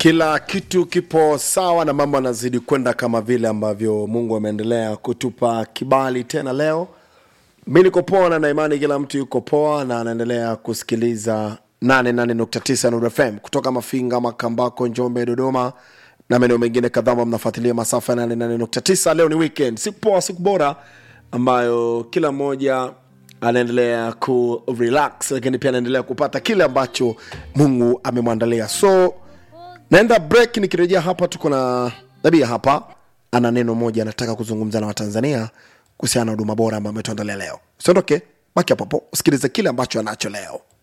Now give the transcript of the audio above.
kila kitu kipo sawa na mambo yanazidi kwenda kama vile ambavyo mungu ameendelea kutupa kibali tena leo mi niko poa na naimani kila mtu yuko poa na anaendelea kusikiliza 88.9 Nuru fm kutoka mafinga makambako njombe dodoma na maeneo mengine kadhaa ambao mnafuatilia masafa ya 88.9 leo ni weekend siku poa siku bora ambayo kila mmoja anaendelea ku relax lakini pia anaendelea kupata kile ambacho mungu amemwandalia so naenda break nikirejea hapa tuko na nabia hapa ana neno moja anataka kuzungumza na watanzania kuhusiana na huduma bora ambayo ametuandalia leo siondoke baki hapo hapo usikilize kile ambacho anacho leo